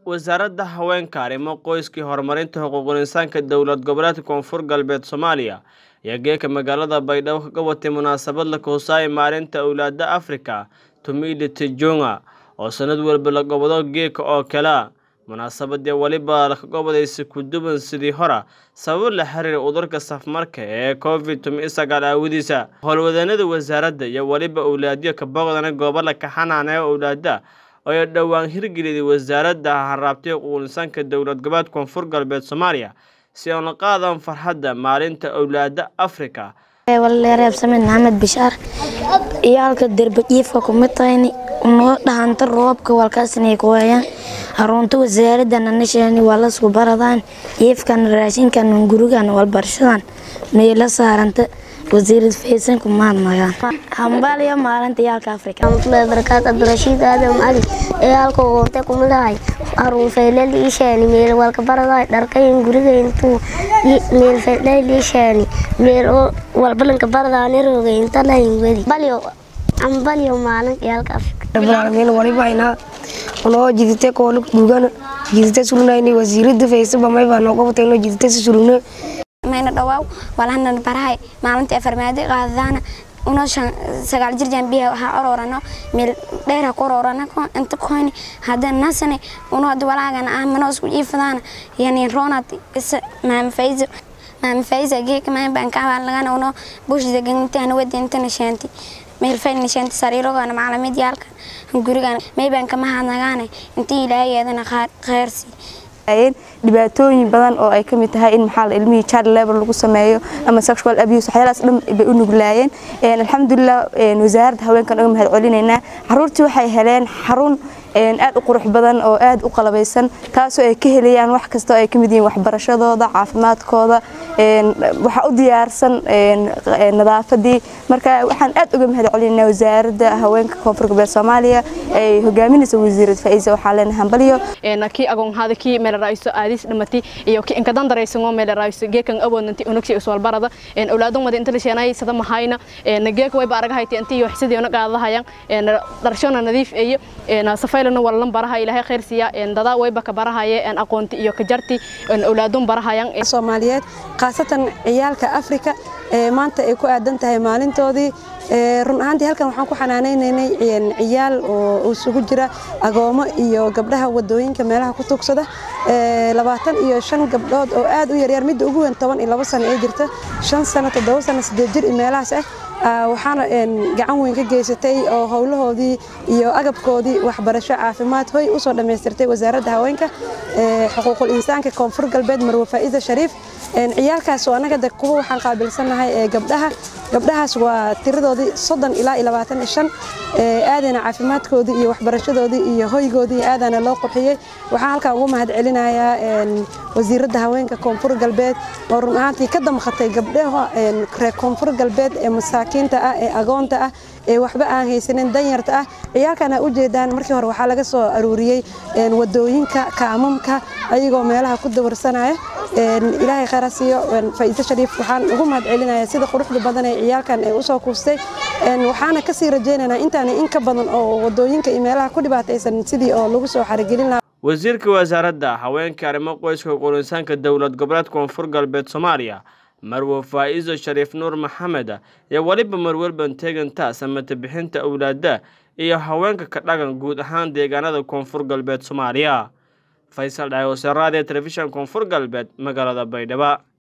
wasaaradda haweenka arrimo qoyskii horumarinta xuquuqul insaanka dowlad goboleedka koonfur galbeed soomaaliya ayaa geeka magaalada baydhabo kaga watay munaasabad la kuhusaayay maalinta owlaada afrika tumili tijonga oo sanad walba la gobado geeka oo kalea munaasabadii weliba lakagobodaysay kuduban sidii hora sababo la xiriira udurka safmarka ee covid sagaal aawadiisa howlwadeennada wasaaradda iyo weliba owlaadyo ka boqdana goobo la kaxanaanaya owlaada oo dhowaan hirgeliyay wasaaradda haraabtay xuquuqul insaanka dowlad goboleed koonfur galbeed soomaaliya si aan la qaadan farxadda maalinta owlaada afrika waleereebsamed maxamed bishaar iyaalka derbajiifka kumid tahayni noo dhahanta roobka walkaasnay ku hayaan harunta wasaaradda nanasheeni waa lasku baradaan jiifkan raashinkan gurigan walbarshadan meela saaranta wasiirad faysanku mahadnagaan hambaliyo maalinta iyaalka afrika barakaad cabdirashiid aadam cali iyaalka ugoobtay kumidahay haruun faylal iishaani meel walka baraday dharkayn guriga intuu meel faylal iishaani meel walbalanka baradaani roogay inta lahayn wedi balyo ambalyo maalin iyaalka afrika rabbilaalamiin waliba haynaa unoo jidite kooluk dhugana jidite sulunayni wasiirada faysaba mayba nooga watay inoo jidite si suluna mayna dhawaaw walahana barahay maalintii afarmaadi qaadadaana unoo sagaal jirjaan biyaha waxaa ororano meel dheera ku ororana inta koyni hadda nasane unoo hadda walaagana ah manoo isku jiifadaana yani ronad isa maama fayzo maama fayza geeka maan baan ka lagana unoo bushda gangintana wadi intana shaanti meel faylna shaanti sariirogana maclamid yaalka gurigana maybaan kama hadnagaane intii ilaahay eedana kheyrsi dhibaatooyin badan oo ay kamid tahay in maxaa ilmihii child labor lagu sameeyo ama sexual abuse waxyaalahaas dhan bay u nuglaayeen alxamdulilah wasaaradda haweenkan uga mahad celinaynaa caruurtii waxay heleen xarun aad u qurux badan oo aad u qalabaysan taasoo ay ka helayaan wax kasta oo ay kamid yihiin waxbarashadooda caafimaadkooda waxaa u diyaarsan nadaafadii marka waxaan aad uga mahad celinaynaa wasaaradda haweenka koonfur galbeed soomaaliya ay hogaaminaysa wasiirad faiisa waxaa leenahay hambalyo kii agoonhaada kii meelaraayiso aadis dhamati iyo kii inkadan daraysango meelaraayiso geekan awoodnanti unugsi iswalbarada awlaadon wada inta la sheenay sada mahayna geeka wayba aragahayti intii iyo xisidi una qaadahayaan dharshona nadiif iyo safaylana wallan baraha ilaahay khayr siiya dada wayba ka barahaye aqoonti iyo ka jarti awlaadon barahayaan soomaaliyeed khaasatan ciyaalka afrika ee maanta ay ku aadan tahay maalintoodii run ahaantii halkan waxaan ku xanaanaynaynay ciyaal oo isugu jira agoomo iyo gabdhaha wadooyinka meelaha ku tugsada labaatan iyo shan gabdhood oo aad u yaryar midda ugu weyn toban iyo labo sano ee jirta shan sano toddoba sano sideed jir iyo meelahaas ah waxaana gacan weyn ka geysatay oo howlahoodii iyo agabkoodii waxbarasho caafimaad hoy usoo dhammaystirtay wasaaradda haweenka xuquuqul insaanka koonfur galbeed marwe faa'iida shariif ciyaalkaas oo annaga de kuwa waxaan qaabilsannahay ee gabdhaha gabdhahaas waa tiradoodii soddon ilaa iyo labaatan iyo shan aadana caafimaadkoodii iyo waxbarashadoodii iyo hoygoodii aadana loo qurxiyey waxaan halkan ugu mahad celinayaa wasiiradda haweenka koonfur galbeed oo run ahaantii ka damqatay gabdhaha reer koonfur galbeed ee masaakiinta ah ee agoonta ah ee waxba aan haysanin danyarta ah ciyaalkan ha u jeedaan markii hore waxaa laga soo aruuriyey wadooyinka kaamamka ayagoo meelaha ku dawarsanaya ilaahay khayra siiyo faa'iido shariif waxaan ugu mahad celinayaa sida quruxda badan ee ciyaalkan ay usoo kuustay waxaana kasii rajaynaynaa intaani in ka badan oo wadooyinka iyo meelaha ku dhibaataysan sidii oo lagu soo xarigelin lahaa wasiirka wasaaradda haweenka arrimo qoyska xuquuqul insaanka dowlad goboleed koonfur galbeed soomaaliya marwe faa'iiso shariif nuur maxamed iyo weliba marwelban teegantaa samata bixinta owlaada iyo haweenka ka dhagan guud ahaan deegaanada koonfur galbeed soomaaliya faysal dhaawose raadiyo telefishan koonfur galbeed magaalada baydhabo